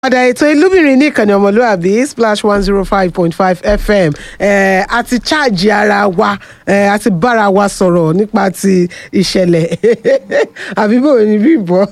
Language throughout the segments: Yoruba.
padà ètò ìlúbìnrin ní ìkànnì ọmọlúwàbí splash one zero five point five fm eh, a ti ṣáàjì ara wa eh, a ti bára wa sọ̀rọ̀ nípa ti ìṣẹ̀lẹ̀ àbí bò ní bíbọ̀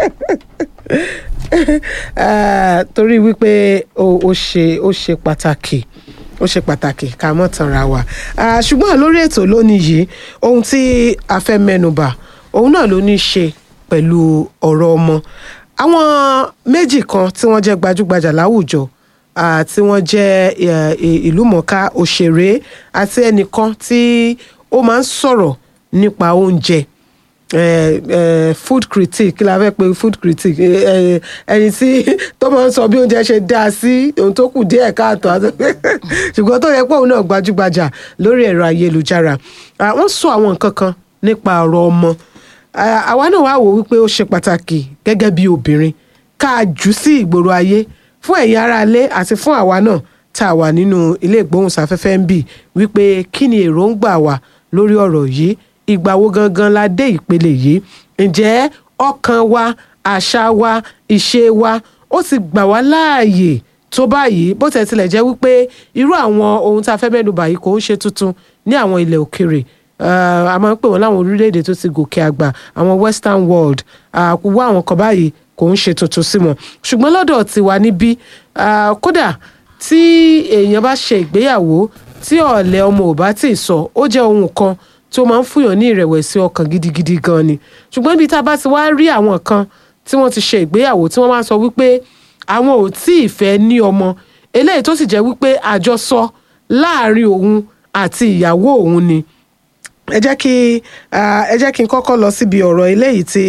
Eh, torí wípé ó ó ṣe ó ṣe pàtàkì ó ṣe pàtàkì ká mọ̀ tanra wa Ah, ṣùgbọ́n lórí ètò lónìí yìí ohun tí a fẹ́ mẹ́nubà òun náà ló ní í ṣe pẹ̀lú ọ̀rọ̀ ọmọ àwọn méjì kan tí wọ́n jẹ́ gbajúgbajà láwùjọ ah, tí wọ́n jẹ́ eh, i- ìlúmọ̀ọ́ká òṣèré àti ẹnìkan tí ó máa ń sọ̀rọ̀ nípa oúnjẹ eh, eh, food critic kí la fẹ́ pe food critic eh, eh, ẹni tí tó máa ń sọ bí oúnjẹ ṣe dáa sí ohun tó kù díẹ̀ káàtó àti- ṣùgbọ́n tó yẹ pé òun náà gbajúgbajà lórí ẹ̀rọ ayélujára Ah, wọ́n sọ àwọn nǹkan kan nípa ọ̀rọ̀ ọmọ Ah, àwa náà wá wò wípé ó ṣe pàtàkì gẹ́gẹ́ bí obìnrin ká a jù sí ìgboro ayé fún ẹ̀yin aráalé àti fún àwa náà tá a wà nínú ilé ìgbóhùnsáfẹ́fẹ́ ń bì wípé kí ni èròǹgbà wa lórí ọ̀rọ̀ yìí ìgbà wo gangan la dé ìpele yìí ǹjẹ́ ọkàn wa àṣà wa ìṣe wa ó ti gbà wá láàyè tó báyìí bó tẹ̀ tilẹ̀ jẹ́ wípé irú àwọn ohun tá a fẹ́ mẹ́nu báyìí kò ń ṣe tuntun ní àwọn ilẹ̀ òkèrè Uh, a máa ń pè wọ́n láwọn orílẹ̀-èdè tó ti gòkè àgbà àwọn western world àkúwọ́ àwọn kan báyìí kò ń ṣe tuntun sí wọn ṣùgbọ́n lọ́dọ̀ tiwa níbí ah, kódà tí èèyàn bá ṣe ìgbéyàwó tí ọ̀lẹ́ ọmọ ò bá tì í sọ ó jẹ́ ohun kan tó máa ń fúyàn ní ìrẹ̀wẹ̀sì ọkàn gidigidi gan ni ṣùgbọ́n ibi tá a bá ti wá rí àwọn kan tí wọ́n ti ṣe ìgbéyàwó tí wọ́n máa ń sọ wípé àwọn ò tí ì fẹ́ ní ọmọ eléyìí tó sì jẹ́ wípé àjọsọ láàrin òun àti ìyàwó òun ni ẹ jẹ́ kí ah, ẹ jẹ́ kí n kọ́kọ́ lọ síbi ọ̀rọ̀ eléyìí tí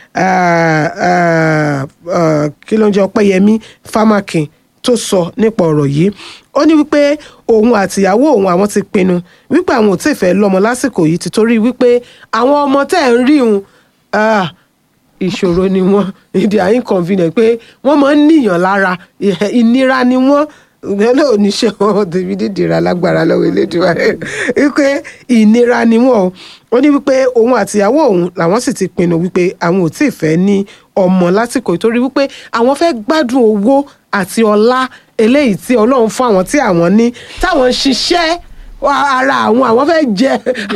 ah, ah, ah, kí ló ń jẹ́ ọpẹ́yẹmí fámákin tó sọ nípa ọ̀rọ̀ yìí ó ní wípé òun àtìyàwó òun àwọn ti pinnu wípé àwọn ò tí ì fẹ́ lọ́mọ lásìkò yìí títorí wípé àwọn ọmọ tẹ́ ẹ̀ ń rí òun ah, ìṣòro ni wọ́n ìdí à inconvenient pé wọ́n máa ń níyàn lára ìhẹ- ìnira ni wọ́n lọ́nà oníṣẹ́ wọn tèmi dídìra lágbára lọ́wọ́ elédùnmá rẹ̀ wípé ìnira ni wọ́n o ó ní wípé òun àtìyàwó òun làwọn sì ti pinnu wípé àwọn ò tí ì fẹ́ ní ọmọ lásìkò ìtorí wípé àwọn fẹ́ gbádùn owó àti ọlá eléyìí tí ọlọ́run fún àwọn tí àwọn ní táwọn ń ṣiṣẹ́ wa- ara àwọn àwọn fẹ́ jẹ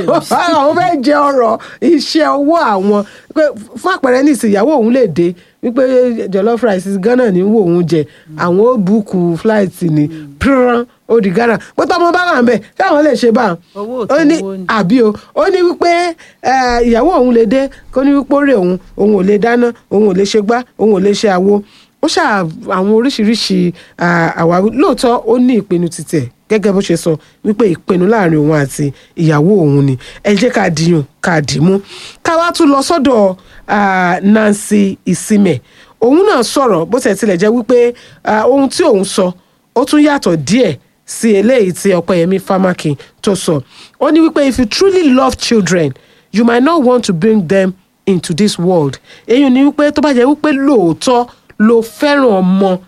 àwọn fẹ́ jẹ ọrọ̀ iṣẹ́ owó àwọn pé fún àpẹẹrẹ ní ìsìnyàwó òun lè dé wípé jollof rice ghana ní wò òun jẹ àwọn ó búùkù flight ní pírán ó di ghana pé tọmọ bá wà ń bẹ táwọn lè ṣe báà Owó ò ó ní tó owó ni. àbí o ó ní wípé eh, ìyàwó òun lè dé kó ní wípé ó rè òun òun ò lè dáná òun ò lè ṣe gbá òun ò lè ṣe àwo ó ṣà àwọn oríṣiríṣi ah, àwáwí lóòótọ́ ó ní ìpinnu títẹ̀ gẹ́gẹ́ bó ṣe sọ wípé ìpinnu láàrin òun àti ìyàwó òun ni ẹ jẹ́ ká dìyàn ká dìímú ká wá tún lọ sọ́dọ̀ ah, Nancy Isime òun náà sọ̀rọ̀ bó tẹ̀ tilẹ̀ jẹ́ wípé ah, ohun tí òun sọ ó tún yàtọ̀ díẹ̀ sí eléyìí tí ọpẹ́yẹmí fámákin tó sọ ó ní wípé if you truly love children you might not want to bring them into this world èyí ni wípé tó bá jẹ́ wípé lóòótọ́ ló fẹ́ràn ọmọ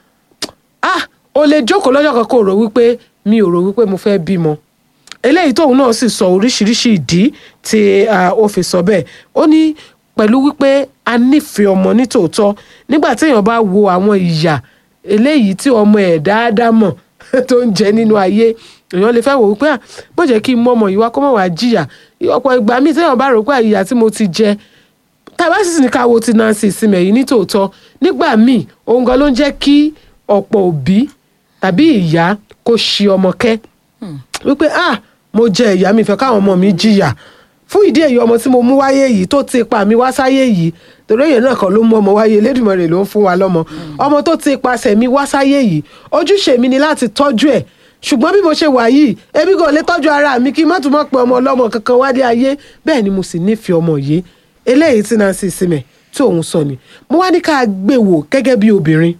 ah o lè jókòó lọ́jọ́ kan kó rò wípé mi ò rò wípé mo fẹ́ bímọ eléyìí tóun náà sì sọ oríṣiríṣi ìdí tí ah, ó fi sọ bẹ́ẹ̀ ó ní pẹ̀lú wípé a nífẹ̀ẹ́ ọmọ nítòótọ́ nígbà téèyàn bá wo àwọn ìyà eléyìí tí ọmọ ẹ̀ dáadáa mọ̀ tó ń jẹ nínú ayé èèyàn lè fẹ́ wò wípé ah bó jẹ́ kí n mọ ọmọ yìí wá kó mọ̀ wá jìyà ọ̀pọ̀ ìgbà míì téèyàn bá rò pé ìyà tí mo ti jẹ tàbá sì ní ká wo ti Nancy Isime yìí nítòótọ́ nígbà míì òun gan ló ń jẹ́ kí ọ̀pọ̀ òbí tàbí ìyá kó ṣi ọmọ kẹ́ wípé ah mo jẹ ìyá mi fẹ́ káwọn ọmọ mi jìyà fún ìdí èyí ọmọ tí mo mú wáyé yìí tó ti pa mi wá sáyé yìí torí èyàn náà kan ló mú ọmọ wáyé Elédùmarè ló ń fún wa lọ́mọ ọmọ tó ti pasẹ̀ mi wá sáyé yìí ojúṣe mi ni láti tọ́jú ẹ̀ ṣùgbọ́n bí mo ṣe wà yìí ebi kò lè tọ́jú ara mi kí n má tún mọ̀ pé ọmọ ọlọ́mọ kankan wálé ayé bẹ́ẹ̀ ni mo sì nífẹ̀ẹ́ ọmọ yìí eléyìí tí Nancy Isime tí òun sọ ni mo wá ní ká gbé wò gẹ́gẹ́ bí obìnrin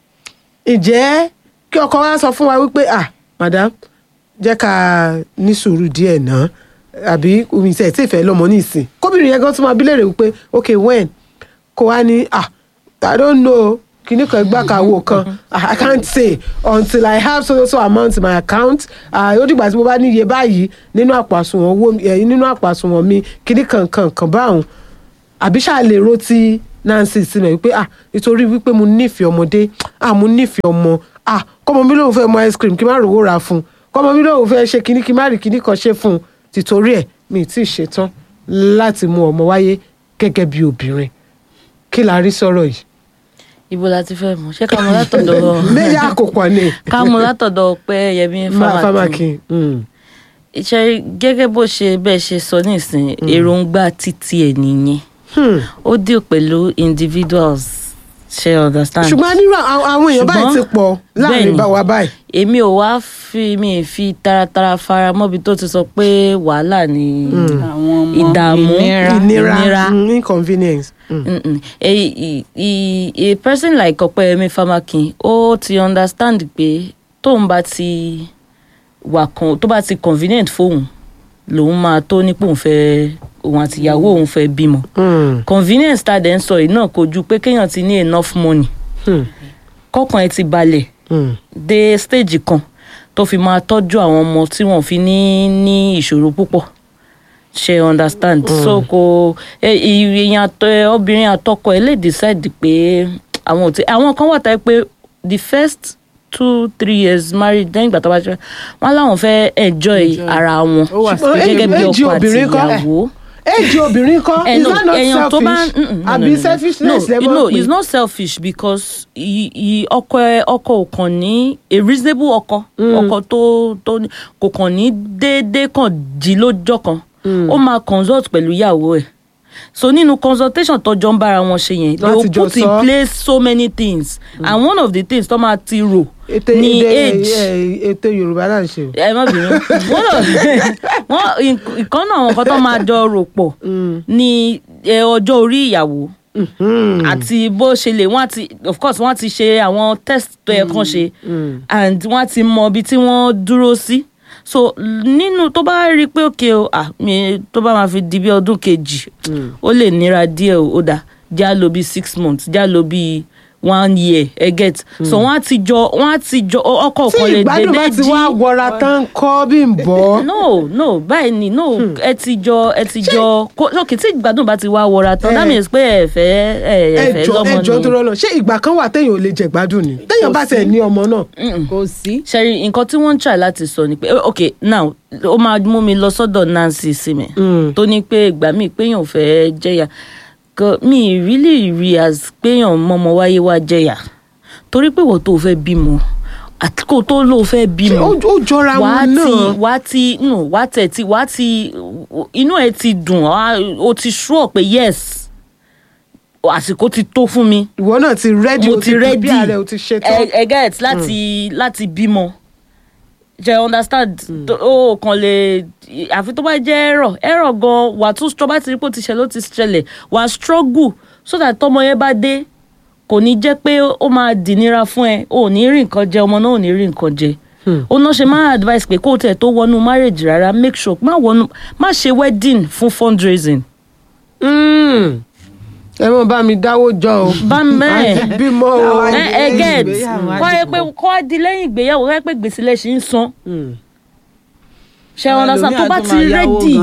ǹjẹ́ kí ọkọ wa sọ fún wa wípé ah madam jẹ́ ká ní sùúrù díẹ̀ náà àbí omi tí ẹ̀ tí ì fẹ́ lọ́mọ nísìn kóbìnrin yẹn gan tún máa bí léèrè wípé ok when kó wá ní ah i don't know kìíní kan gbà kàwó kan i can't say until i have so so amount in my account ah, ó dìgbà tí mo bá ní iye báyìí nínú àpò àsùnwọ̀n owó mi- eh, nínú àpò àsùnwọ̀n mi kìíní kan kan kan báwọn àbí ṣáà lè ro ti Nancy sí mi wípé ah nítorí wípé mo nífẹ̀ẹ́ ọmọdé ah mo nífẹ̀ẹ́ ọmọ ah kọ́mọ mi lóun fẹ́ mu ice cream kí n má rówó ra fún un kọ́mọ mi lóun fẹ́ ṣe kíní kí n má rí kíní kan ṣe fún un tìtorí ẹ̀ mi ì tí ì ṣetán láti mú ọmọ wáyé gẹ́gẹ́ bí obìnrin kí la rí sọ̀rọ̀ yìí. ibo la ti fẹ́ mọ̀ ṣé ká mọ̀ látọ̀dọ̀ méjì àkópọ̀ ni ká mọ̀ látọ̀dọ̀ pé yẹmi máa fámákì fámákì. mm. iṣẹ́ gẹ́gẹ́ bó ṣe bẹ́ẹ̀ ṣe sọ nísìn èròǹgbà títí ẹ̀ nìyẹn Hmm. ó deal pẹ̀lú individuals ṣe understand. ṣùgbọ́n nírú àwọn àwọn èèyàn báyìí ti Ṣùgbọ́n- pọ̀ láàrin bẹ́ẹ̀ni. bá wa báyìí. èmi ò wá fi mi ì fi taratara fara mọ́bi tó ti sọ pé wàhálà ni àwọn ọmọ Ìdààmú. ìnira ìnira ìnira. mm, inconvenience. Mm. Mm-mm. a, a, a, a person like Ọpẹ́yẹmí Fámákin ó ti understand pé tóun bá ti wà kan tó bá ti convenient fóun lòun máa tó nípò òun fẹ́ òun àtìyàwó òun fẹ́ bímọ Mm. convenience tá a dẹ̀ ń sọ yìí náà kò ju pé kéèyàn ti ní enough money Mm. kọ́kàn ẹ ti balẹ̀ Mm. dé stage kan tó fi máa tọ́jú àwọn ọmọ tí wọ́n fi ní ní ìṣòro púpọ̀ ṣe understand so kò ẹ, èèyàn àtọ ẹ, obìnrin àtọkọ ẹ lè decide pé àwọn ò tí àwọn kan wà táyé pé the first two three years married lẹ́yìn ìgbà tó bá ṣe wọ́n láwọn fẹ́ enjoy Enjoy. ara wọn Ó wà Ṣùgbọ́n gẹ́gẹ́ bí èjì ọkọ àti obìnrin kọ́. ìyàwó éèjì obìnrin kọ́ ẹ is no that not èèyàn tó bá selfish mm, mm, no, àbí no, no. selfishness no, lẹ́gbọ́n no pé it's not selfish because i- i- ọkọ ẹ ọkọ ò kàn ní a reasonable ọkọ ọkọ tó tó ní- kò kàn ní déédéé kàn jí lójọ́ kan ó máa consult pẹ̀lú ìyàwó ẹ̀ so nínú consultation tọjọ ń bára wọn ṣe yẹn they Láti will jọ put in sọ. place so many things and one of the things tó máa ti rò ètè ní èdè age ẹ, ètè yorùbá náà ń ṣe o. ẹ má bínú wọn lọ wọn ìkan náà àwọn kan tó máa jọ rò pọ̀ ní ẹ, ọjọ́ orí ìyàwó Mhm. àti bó ṣe lè wọ́n ti of course wọ́n ti ṣe àwọn test tó yẹ kán ṣe and wọ́n ti mọ ibi tí wọ́n dúró sí so nínú tó bá rí i pé òkè o ah mi tó bá máa fi di bí ọdún kejì ó lè nira díẹ̀ o ó dà já lò bí six months já lò bí one year ẹ get so wọ́n á ti jọ wọ́n á ti jọ ọkọ̀ tí kan lè ìgbádùn bá dédé ti jí wá wọra tán kọ́ bí n bọ́. no no báyìí ni no ẹ ti jọ ẹ ti jọ kó lókè tí ìgbádùn bá ti wá wọra tán Eh. that means pé ẹ fẹ́ ẹ ẹ fẹ́ ẹjọ lọ́mọ ẹjọ tó nìyẹn. rọlọ ṣé ìgbà kan wà téèyàn ò lè jẹ gbádùn ni téèyàn bá tẹ ní ọmọ náà. kò sí. ṣẹ́rí nǹkan tí wọ́n ń try láti sọ ni pé eh, ok now ó máa mú mi lọ sọ́dọ̀ Nancy Sime Mm. tó ní pé ìgbà míì péyàn fẹ́ jẹ̀yà Gan- mi ì really rí as péyàn mọ́mọ wáyé wá jẹ̀yà torí pé wọ́n tó fẹ́ bímọ àti kó tó lò fẹ́ ṣé bímọ ó ó jọra wàá wọn ti náà. wàá ti no wàá tẹ̀ tí wàá ti inú ẹ ti dùn wàá- o ti sure pé yes àsìkò ti tó fún mi ìwọ náà ti rẹ́dí mo o ti ti ready bí ààrẹ o ti ṣe tán. ẹ ẹ get láti láti bímọ jẹ understand tó- o kàn lè àfi tó bá jẹ ẹrọ ẹrọ gan wà tún tó bá ti rí pé ó ti ṣẹlẹ̀ ó ti ṣẹlẹ̀ wà struggle so that tọmọ yẹn bá dé kò ní jẹ́ pé ó máa dìnira fún ẹ ò ní rí nǹkan jẹ ọmọ náà ò ní rí nǹkan jẹ ó náà ṣe máa advice pé kó o tẹ̀ tó wọnú marriage rárá make sure má wọnú má ṣe wedding fún fundraising Mm. ẹ mọ bá mi dáwó jọ o. bá mẹ́ẹ̀. àti bímọ o. Àwa- ẹ ẹ get ìgbéyàwó kọ́ ẹ àdìpọ̀. pé kọ́ á di lẹ́yìn ìgbéyàwó kọ́ ẹ pé gbèsè lẹ̀ ṣì ń san Mm. ṣe ọ̀nà sàn tó bá ti rẹ́dì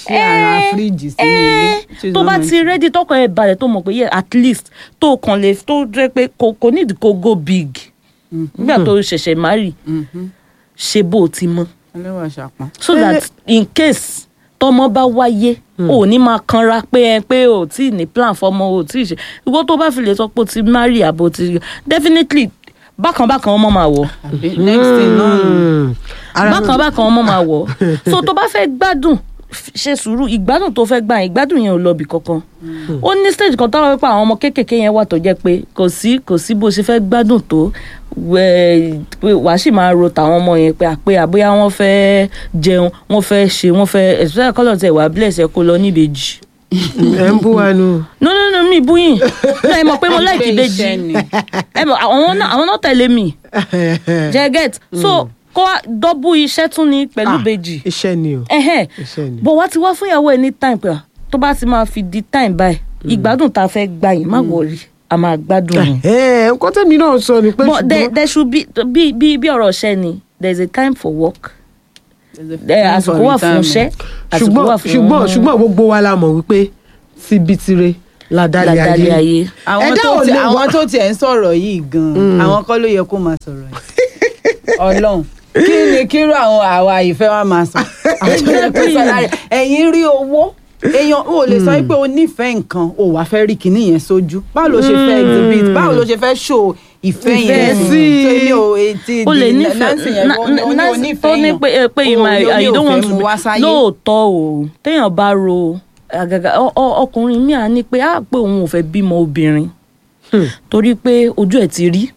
tó bá ti rẹ́dì tọkọ ẹ balẹ̀ tó mọ̀ pé yẹ at least tó kàn lè tó jẹ́ pé kò kò need kó go big nígbà tó ṣẹ̀ṣẹ̀ marry ṣe bó o ti mọ̀ ẹlẹ́wà ṣàpọ̀n. so Eh. that in case tọmọ bá wáyé o ò ní máa kanra pé ẹ pé o tí ì ní plan fọmọ o tí ì ṣe ìwọ tó bá fi lè sọ pé o ti marry àbò ti definitely bákan bákan ọmọ máa wọ̀ àbí next thing náà nù. Mm. Ara- bákan bákan ọmọ máa wọ̀ so tó bá fẹ́ gbádùn f- ṣe sùúrù ìgbádùn tó fẹ́ gbà yẹn ìgbádùn yẹn ò lọ bì kankan ó ní stage kan táwọn wípé àwọn ọmọ kéékèèké yẹn wà tó jẹ́ pé kò sí kò sí bó ṣe fẹ́ gbádùn tó wẹ- pé wàá sì máa ro tàwọn ọmọ yẹn pé àpé àbóyá wọ́n fẹ́ jẹun wọ́n fẹ́ ṣe wọ́n fẹ́ especially kọ́lọ̀ tẹ̀ wá bless ẹ kó lọ níbejì ẹ ń bú wa nù. no no no mi búyìn no ẹ mọ̀ pé mo like Pé ìbejì iṣẹ́ ni. ẹ mọ̀ àwọn náà àwọn náà tẹ̀lé mi jẹ́ get so kó wá dọ́bù iṣẹ́ tún ní pẹ̀lú Ah, ìbejì iṣẹ́ ni o. ẹhẹn iṣẹ́ ni. bọ̀ wá ti wá fún ìyàwó ẹ ní time pé ah, tó bá ti máa fi di time báyìí ìgbádùn tá a fẹ́ gbà yín má wọrí a máa gbádùn yín. ẹ nǹkan tẹ́mi náà sọ ni pé but there, ṣùgbọ́n there should be bí bí bí ọ̀rọ̀ ṣẹ́ ni there is a time for work Eh, àsìkò wà fún iṣẹ́ àsìkò wà ṣùgbọ́n fún ṣùgbọ́n ṣùgbọ́n gbogbo wa la mọ̀ wípé síbi tire ládàlẹ̀ ládàlẹ̀ ayé ayé. àwọn Ẹ̀dá tó ò ti lè àwọn wá- tó tiẹ̀ ń sọ̀rọ̀ yìí gan-an àwọn kọ́ ló yẹ kó máa sọ̀rọ̀ yìí ọlọ́run kí ni kírú àwọn àwa ìfẹ́ wa máa sọ àwọn tó yẹ kó sọ lára ẹ̀. ẹ̀yin rí owó èèyàn ò lè sọ pé o nífẹ̀ẹ́ nǹkan o wàá fẹ́ rí kinní yẹn sójú báwo ló ṣe fẹ́ exhibit báwo ló ṣe fẹ́ show ìfẹ́ Ìfẹ́ yẹn sí i. so èmi ò etí o lè di nífẹ̀ẹ́ Nancy yẹn na- ó ní- ó ní na- onífẹ̀ẹ́ tó ní yẹn. pé eh, pé you O- might- o ní I don't òfẹ́ want to mú wá sáyé. lóòótọ́ o téèyàn bá ro àgàgà ọ- ọ- ọkùnrin mi à ní pé á pé òun ò fẹ́ bímọ obìnrin torí pé ojú ẹ̀ ti rí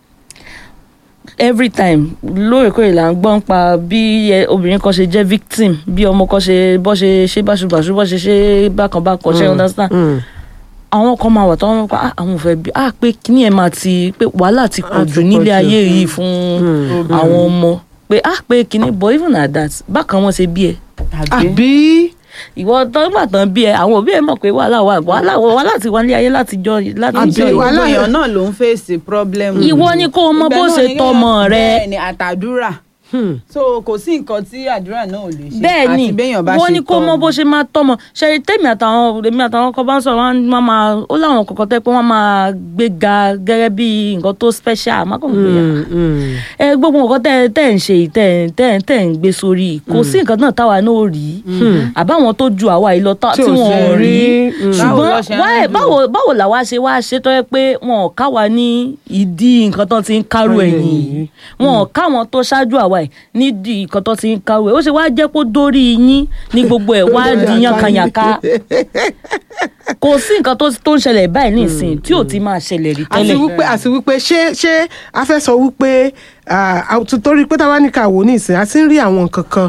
every time lóòrèkóòrè là ń gbọ́n pa bí ẹ- obìnrin kan ṣe jẹ́ victim bí ọmọ kan ṣe bọ́ ṣe ṣe báṣubàṣu bọ́ ṣe ṣe bákanbákan ṣe understand àwọn kan máa wà tó wọn pa "Ah, àwọn ò fẹ́ bí ah pé kíní ẹ̀ máa ti pé wàhálà ti pọ̀ Ah, jù ti nílé pọ̀ jù. ayé yìí fún àwọn ọmọ pé ah pé kíní but even at that bákan wọn ṣe bí ẹ Tàbí- àbí ìwọ tó ń gbà tán bí ẹ àwọn òbí ẹ mọ̀ pé wàhálà wà wàhálà wàhálà ti wà nílé ayé láti jọ láti Àbí jọ gbogbo wàhálà- èèyàn náà ló ń fèsì problem. Ìwọ ni kó o mọ Ibẹ̀ bó náà ṣe ni tọ́mọ kéèyàn- rẹ. bẹ́ẹ̀ ni àtàdúrà Hmm. so kò sí nǹkan tí àdúrà náà ò lè ṣe bẹ́ẹ̀ ni àti béèyàn bá wọ́n ṣe ní kó mọ tọ́ bó ṣe máa tọ́mọ ṣe tèmi àtàwọn èmi àtàwọn kan bá ń sọ̀rọ̀ wọ́n á máa ó láwọn kọ̀ọ̀kan tẹ́ pé wọ́n máa gbé ga gẹ́gẹ́ bí nǹkan tó special má kàn gbé ya Hmm, hmm. ẹ gbogbo nǹkan tẹ́ tẹ́ ń ṣe yìí, tẹ́ tẹ́ tẹ́ ń gbé sórí yìí, kò sí nǹkan náà táwa náà ò rí àbáwọn tó ju àwa yìí lọ tá- Tí tí ò wọn ò ṣe rí rí, mm. Báwo ló ṣùgbọ́n ṣe ń why- lò? báwo báwo làwa ṣe wá ṣe tó yẹ pé wọn ò káwa ní ìdí nǹkan tó ti ń kárò Kárò ẹ̀yìn ẹ̀yìn yìí wọn ò káwọn tó ṣáájú àwa yìí nídìí nǹkan tó ti ń kárò ẹ̀ ó ṣe wá jẹ́ kó dórí yín ní gbogbo ẹ̀ wá di yànkanyànka kò sí nǹkan tó tó ń ṣẹlẹ̀ báyìí nísìnyí tí ò ti máa ṣẹlẹ̀ rí àti tẹ́lẹ̀ wípé àti wípé ṣé ṣé a fẹ́ sọ wípé ah, ah, torí pé táwa ní ká wò ní ìsìn a ti ń rí àwọn nǹkan kan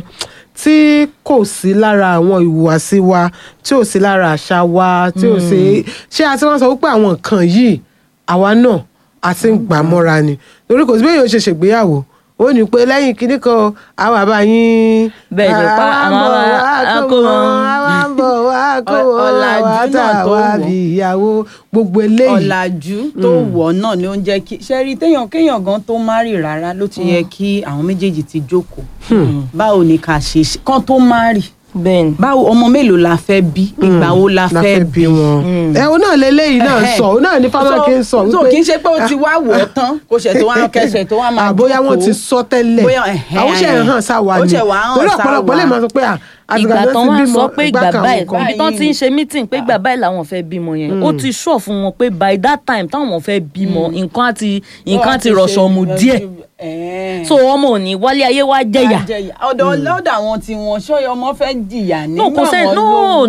tí kò sí lára àwọn ìhùwàsí wa tí ò sí lára àṣà wa tí ò sí ṣé a ti wọ́n sọ wípé àwọn nǹkan yìí àwa náà a ti ń gbà mọ́ra ni torí kò sí bẹ́ẹ̀ yóò ṣe ṣègbéyàwó ó ní pé lẹ́yìn kinní kan àwọn àbá yín Bẹ́ẹ̀ ni, pa àwa ń àwọn bọ̀ ará- wá akó kó wọn. wọn àwa ń bọ̀ wá kó Ọ- wọn ọ̀làjú àwa náà tá tó wá wọ̀. bí ìyàwó gbogbo eléyìí ọ̀làjú tó wọ̀ náà ni ó ń jẹ́ kí ṣẹ́rí téèyàn kéèyàn gan tó márì rárá ló ti yẹ kí àwọn méjèèjì ti jókòó báwo ni ká ṣe ṣe kán tó márì bẹ́ẹ̀ ni báwo ọmọ mélòó la fẹ́ bí ìgbà wo la la fẹ́ fẹ́ bí wọn. ẹ o náà lélẹ́yìí náà Ẹhẹ́. sọ o náà ní fámákì ń sọ so kì í ṣe pé o ti wá wọ̀ ọ́ tán kó ṣe tó wá kẹsẹ̀ tó wá máa àbóyá wọn jókòó. ti sọ tẹ́lẹ̀ Bóyá, ẹhẹ́. àwọn ṣe ń hàn sáwa Ó ni ṣẹ̀ wá hàn torí sáwa. ọ̀pọ̀lọpọ̀ lè máa sọ pé à, àtìgbà ìgbà tó tán ti wá bímọ, sọ pé ìgbà kan báyìí àwọn kan. ibi tán ti ń ṣe meeting pé ìgbà báyìí làwọn fẹ́ bímọ yẹn ó ti sọ fún wọn pé by that time táwọn fẹ́ bímọ nǹkan á ti nǹkan á ti rọ̀ṣọ̀ mu díẹ̀ Ẹ̀ẹ́. so ọmọ ò ní wálé ayé wá jẹ̀yà Wá jẹ̀yà. ọ̀dọ̀ lọ́dọ̀ àwọn tí wọ́n ṣọ́yọ ọmọ fẹ́ jìyà no kò nígbà sẹ́ wọn no lówó.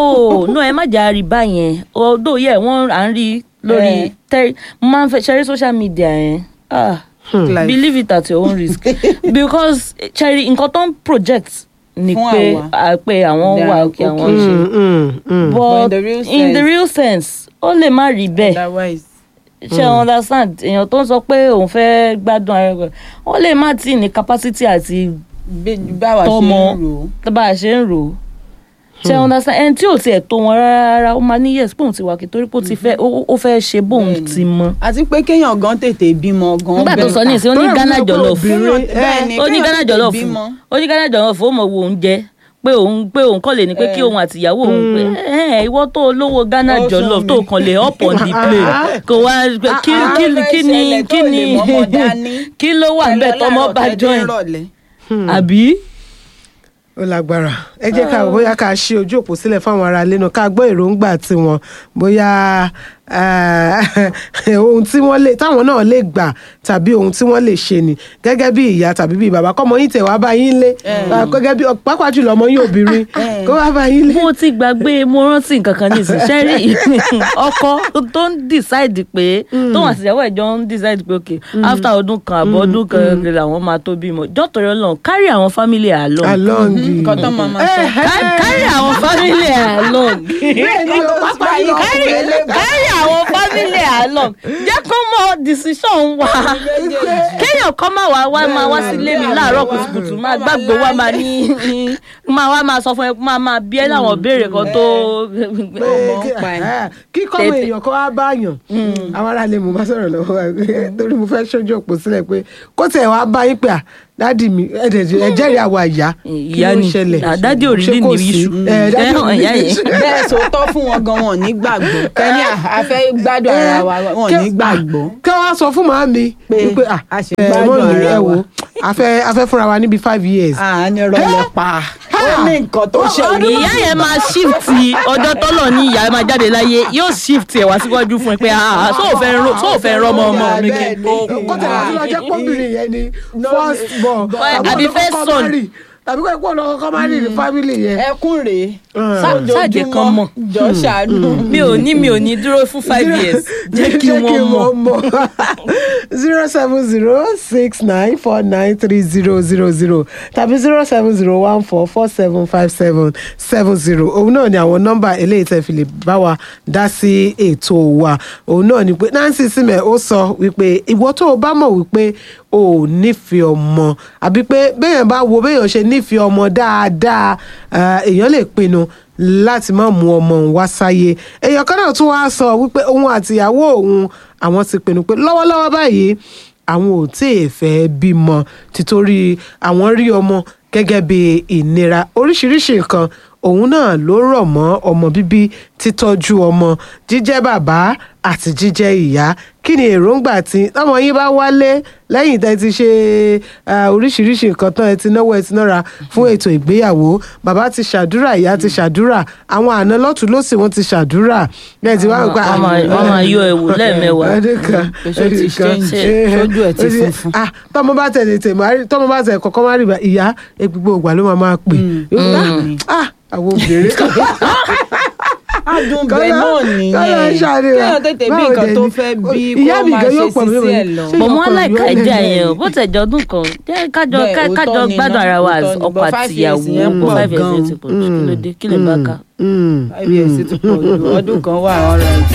no no ẹ má jà rí báyẹn although yẹ wọ́n à ń rí lórí Eh. tẹ mo máa ń fẹ́ ṣẹ́rí social media yẹn ah Like, believe it at your own risk because ṣẹ́rí nǹkan tó ń project ni Fún pé àwa. à, pé àwọn They wà are òkè àwọn okay. ṣe Mm, mm, mm. but in the real in the sense- real sense ó lè má rí bẹ́ẹ̀ otherwise ṣe understand èèyàn tó ń sọ pé òun fẹ́ gbádùn ara rẹ̀ wọ́n lè má tí ní capacity àti bí- báwa ṣe Tọmọ. ń rò ó. bá a ṣe ń rò ó ṣe understand ẹni tí ò tiẹ̀ tó wọn rárá ó máa ní yes bóun ti wà kí torí pé ó ti fẹ́ ó ó fẹ́ ṣe bóun Bẹ́ẹ̀ni. ti mọ. àti pé kéèyàn gan tètè bímọ gan nígbà tó sọ ní ìsìn ó ní Torí Ghana àwọn jollof obìnrin- bẹ́ẹ̀ ni ó ní kéèyàn Ghana tètè jollof bímọ. ó ní Ghana jollof ó mọ wo oúnjẹ pé òun pé òun kọ́ lè ní pé kí Eh. òun àtìyàwó òun pé ẹ ìwọ tó lówó Ghana Ó jollof sọ tó mi. kàn lè up on the plane kò wá pé kí Ah, kí ah, kí ni fẹ́ kí ṣẹlẹ̀ ni tó lè mọ́mọ́ dání. kí ló wà Ẹ bẹ́ẹ̀ lọ tọmọ láàárọ̀ bá tẹ́ dé join ìrọ̀lẹ́. àbí. ó lágbára ẹ jẹ́ ká bóyá ká ṣí ojú òpó sílẹ̀ fáwọn ará ilé náà ká gbọ́ èròǹgbà tiwọn bóyá eh, ohun tí wọ́n lè táwọn náà lè gbà tàbí ohun tí wọ́n lè ṣe ni gẹ́gẹ́ bí ìyá tàbí bí bàbá kọ́mọ yín tẹ̀ wá bá yín lé Ah, gẹ́gẹ́ bí pàápàá jùlọ ọmọ yín obìnrin kó wá bá yín lé. mo ti gbàgbé mo rántí nǹkan kan nísìnyí sẹ́rí ọkọ tó ń decide pé tóun àti ìyàwó ẹ̀ jọ ń decide pé ok after ọdún kan àbọ̀ ọdún kan làwọn máa tó bímọ jọ́tọ̀rọ̀ lọ́n carry àwọn family along along nǹkan tó máa ma sọ. Car- carry àwọn family along bẹ́ẹ̀ni o pápá yìí carry carry àwọn family along jẹ́ kó mọ decision wa kéèyàn kéèyàn kọ́ máa wá wá máa wá sílé mi láàárọ̀ kùtùkùtù máa gbàgbó wá máa ní máa wá máa sọ fún ẹ máa máa bí ẹ láwọn béèrè kan tó pé ọmọ kí- ń pa ẹ̀. ẹ̀, kí kọ́mọ Tètè. èèyàn kan wá báyàn àwọn aráàlú mo bá sọ̀rọ̀ lọ́wọ́ wa pé, torí mo fẹ́ ṣojú òpó sílẹ̀ pé kó tẹ̀ wá bá yín pé à dádì mi ẹ̀dẹ̀ ẹ̀jẹ̀rì àwa ìyá kí Ìyá ló ni. ṣẹlẹ̀ À, dádì ò rí Ṣé ní kò ní sí? iṣu. Ẹ̀, dádì Ẹ̀, ò rí ìyá ní yẹn. iṣu. bẹ́ẹ̀ sòótọ́ fún wọn gan wọn ò ní gbàgbọ́ kẹ́ni a fẹ́ gbádùn ara wa wọn ò ní gbàgbọ́. kí wọ́n á sọ fún màámi Pé wípé à a ṣe ẹ̀, gbádùn mọ́mì, ara ẹ wa. wò a fẹ́ a fẹ́ fúnra wa níbi five years. à ní rọlẹ̀ pa ó ní nǹkan tó ṣe rí. ìyá yẹn máa shift ọjọ́ tọ́lọ̀ ní ìyá máa jáde láyé yóò shift ẹ̀ wá síwájú fún ẹ pé ah so ò fẹ́ ro- so ò fẹ́ rọmọ ọmọ mi kí n kó kó tẹ̀lé àti lọ jẹ́ pọ́nbìnrin yẹn ni first born àbí first son. tàbí kó ẹ̀kọ́ lọ́kọ́ kọ́ máa rí ní family yẹn. ẹkún rèé ṣáàjẹ́ kan mọ̀. jọ ṣàánú. mi ò ní mi ò ní dúró fún five years jẹ́ kí wọ́n mọ̀ zero seven zero six nine four nine three zero zero zero tàbí zero seven zero one four four seven five seven seven zero òun náà ni àwọn nọ́mbà eléyìí tẹ́ fi lè bá wa dá sí ètò wa òun náà ni pé Nancy Simẹ ó sọ wípé ìwọ tó o bá mọ̀ wípé o ò nífẹ̀ẹ́ ọmọ àbí pé béèyàn bá wo béèyàn ṣe nífẹ̀ẹ́ ọmọ dáadáa eh, èèyàn lè pinnu láti má mú ọmọ òun wá sáyé èèyàn kan náà tún wá sọ wípé òun àtìyàwó òun àwọn ti pinnu pé lọ́wọ́lọ́wọ́ báyìí àwọn ò tí ì fẹ́ bímọ títorí àwọn rí ọmọ gẹ́gẹ́ bí ìnira oríṣiríṣi nǹkan òun náà ló rọ̀ mọ́ ọmọ bíbí títọ́jú ọmọ jíjẹ́ bàbá àti jíjẹ́ ìyá kí ni èròǹgbà tí tọmọ yín bá wálé lẹ́yìn tẹ́ ti ṣe ah, oríṣiríṣi nǹkan tán ẹ ti náwó ẹ ti nára fún ètò ìgbéyàwó bàbá ti ṣàdúrà ìyá ti ṣàdúrà àwọn àna lọ́tún lọ́sì wọ́n ti ṣàdúrà bẹ́ẹ̀ ti wá nípa wọ́n máa- wọ́n máa yọ ẹ̀wù lẹ́ẹ̀mẹ́wàá. ọdún kan Pé ṣó ti ọdún kan. change? Eh, Ṣojú ẹ̀ ti ó ti- funfun? ah tọmọ bá tẹ tètè máa rí tọmọ bá tẹ kọkọ máa rí bá ìyá gbogbo ògbà ló máa máa pè Yóò ní, ah ah, àwọn obìnrin adùn bẹ́ẹ̀ náà nìyẹn kéèyàn tètè bí nǹkan tó fẹ́ bí kó máa ṣe sísí ẹ̀ lọ. bọ̀ mọ́ láìka ẹja yẹn o bó tẹ̀ jọ ọdún kan jẹ́ kájọ Bẹ́ẹ̀, ká- kájọ òótọ́ ni gbádùn ná, ara wa òótọ́ ni, ọkọ but àti five years ìyàwó yẹn pọ̀ five years gan-an. yẹn ti pọ̀ jù kí ló dé kí lè bá ká. five years ti pọ̀ jù ọdún kan wà ọ̀rọ̀ ẹ̀.